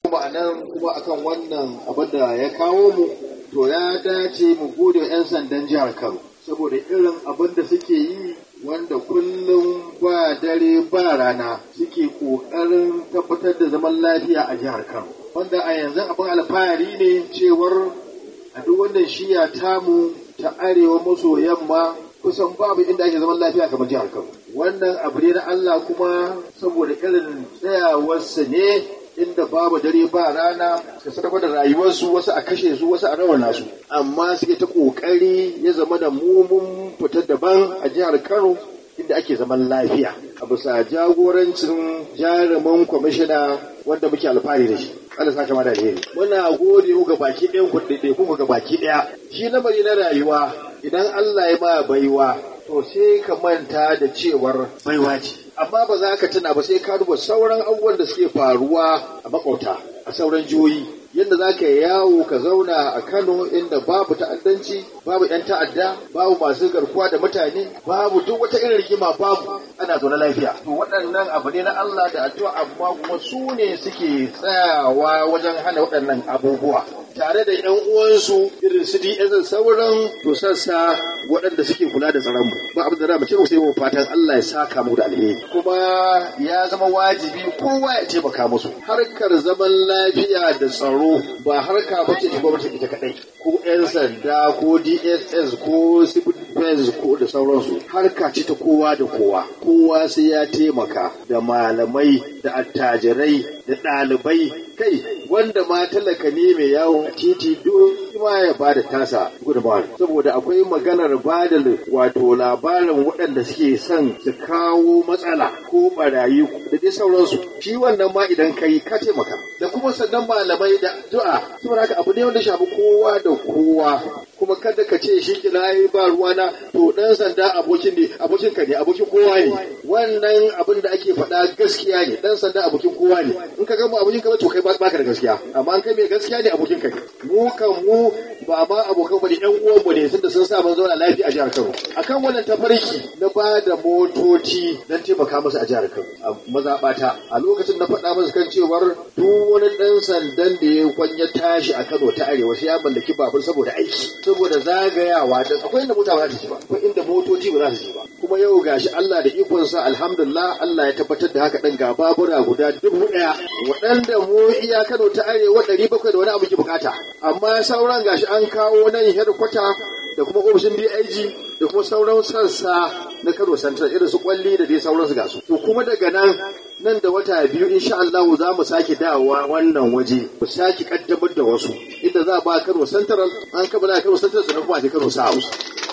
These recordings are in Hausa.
kuma a nan kuma akan wannan abin da ya kawo mu to ya dace mu gode 'yan sandan jihar Kano saboda irin abin da suke yi wanda kullum ba dare ba rana suke ƙoƙarin tabbatar da zaman lafiya a jihar Kano wanda a yanzu abin alfahari ne cewar a duk wannan shiya tamu ta arewa maso yamma kusan babu inda ake zaman lafiya kamar jihar Kano wannan abu ne na Allah kuma saboda irin tsayawarsa ne inda babu dare ba rana suka sarrafa da rayuwarsu wasu a kashe su wasu a rawana su amma suke ta kokari ya zama da mumun fitar daban a jihar Kano inda ake zaman lafiya a bisa jagorancin jarumin kwamishina wanda muke alfahari da shi Allah saka ma da alheri muna gode mu ga baki ɗayan kuɗaɗe kuma ga baki ɗaya shi lamari na rayuwa idan Allah ya ma baiwa to sai ka manta da cewar baiwa ce amma ba za ka tuna ba sai ka duba sauran abubuwan da suke faruwa a makauta a sauran jihohi yadda za ka yawo ka zauna a Kano inda babu ta'addanci babu 'yan ta'adda babu masu garkuwa da mutane babu duk wata irin rigima babu ana zaune lafiya to waɗannan abu ne na Allah da addu'a amma kuma su ne suke tsayawa wajen hana waɗannan abubuwa tare da 'yan uwansu irin su DSS sauran to sassa waɗanda suke kula da tsaron mu ba abin da za mu ce sai mu fatan Allah ya saka mu da alheri kuma ya zama wajibi kowa ya taimaka musu harkar zaman lafiya da tsaro ba harka ba ce ta gwamnati ita kadai ko 'yan sanda ko DSS ko civil defense ko da sauransu harka ce ta kowa da kowa kowa sai ya taimaka da malamai da attajirai da ɗalibai kai wanda ma talaka ne mai yawo a titi duk ma ya ba da tasa gudunmawar saboda akwai maganar ba da wato labarin waɗanda suke son su kawo matsala ko barayi da dai sauransu shi wannan ma idan kai ka taimaka da kuma sannan malamai da du'a saboda haka abu ne wanda shafi kowa da kowa kuma kada ka ce shi kila yi ba ruwana to dan sanda abokin ne abokin ka ne abokin kowa ne wannan abin da ake faɗa gaskiya ne dan sanda abokin kowa ne in ka gama abokin ka to kai baka da gaskiya amma an kai mai gaskiya ne abokin ka ne mu kan mu ba ma abokan bane yan uwan mu ne tunda sun sa mun zauna lafiya a jihar Kano akan wannan tafarki na ba da motoci dan taimaka musu a jihar Kano a mazaɓata a lokacin na faɗa musu kan cewar duk wani ɗan sandan da ya kwanya tashi a Kano ta arewa sai ya mallaki babur saboda aiki saboda zagayawa da akwai inda mota ba za ta ci ba akwai inda motoci ba za su ci ba kuma yau gashi Allah da ikonsa alhamdulillah Allah ya tabbatar da haka ɗin ga babura guda dubu ɗaya waɗanda mu iya Kano ta arewa ɗari bakwai da wani abu ke bukata amma sauran gashi an kawo nan headquarter da kuma ofishin DIG da kuma sauran sassa na Kano Central irin su kwalli da dai sauransu ga su to kuma daga nan nan da wata biyu insha Allah za mu sake dawowa wannan waje mu sake kaddamar da wasu inda za a ba Kano Central an kammala Kano Central sannan kuma a Kano South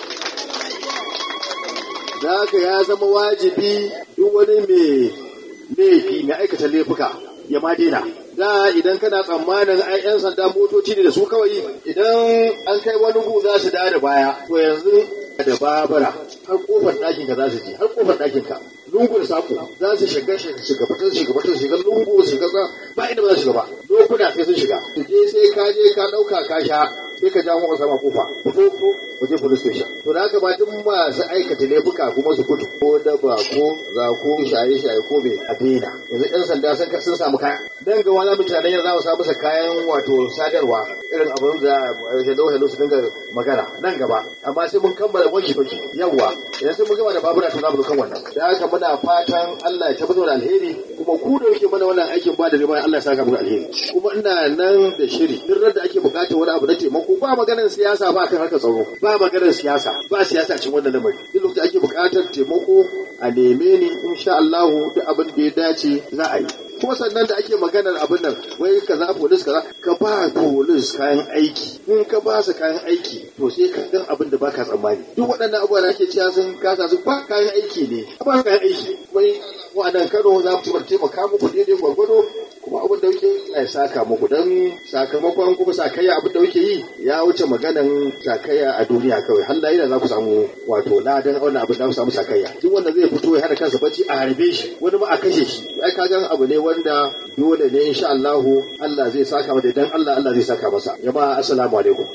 da haka ya zama wajibi duk wani mai laifi mai aikata laifuka ya ma daina da idan kana tsammanin ai yan sanda motoci ne da su kawai idan an kai wani gu za su da baya to yanzu da babura har kofar ɗakin ka za su je har kofar ɗakin ka lungun sako za su shiga shiga fitar shiga fitar shiga lungu su shiga ba inda ba za su shiga ba lokuna sai sun shiga su je sai ka je ka ɗauka ka sha sai ka ja mu sama kofa fito ko waje police station to da haka ba duk masu aikata laifuka kuma su gudu ko daba ko za ko shaye shaye ko bai a daina yanzu yan sanda sun sun samu kaya dan ga wani mutanen yanzu za mu samu kayan wato sadarwa irin abin da hello hello su dinga magana nan gaba amma sai mun kammala wanki wanki yawa idan sai mun gama da babura to za mu kan wannan da haka muna fatan Allah ya tabbatar da alheri kuma ku da yake mana wannan aikin ba da riba Allah ya saka muku alheri kuma ina nan da shiri duk da ake bukatar wani abu na taimako ba maganar siyasa ba kan harkar tsaro ba maganar siyasa ba siyasa cikin wannan lamari duk lokacin ake bukatar taimako a neme ni insha Allah duk abin da ya dace za a yi kuma sannan da ake maganar abin nan wai kaza polis kaza ka ba polis kayan aiki in ka ba su kayan aiki to sai ka gan abin da baka tsammani duk waɗannan abubuwa da ake cewa sun kasa su ba kayan aiki ne a ba kayan aiki wai wa'annan Kano za mu taimaka muku daidai gwargwado kuma abin da kuke ya saka muku don sakamakon kuma sakayya abin da kuke yi ya wuce maganan sakayya a duniya kawai har da za ku samu wato ladan wannan abin da ku samu sakayya duk wanda zai fito ya hada kansa bacci a harbe shi wani ma a kashe shi ai ka gan abu ne wanda dole ne insha Allah Allah zai saka masa dan Allah Allah zai saka masa jama'a assalamu alaikum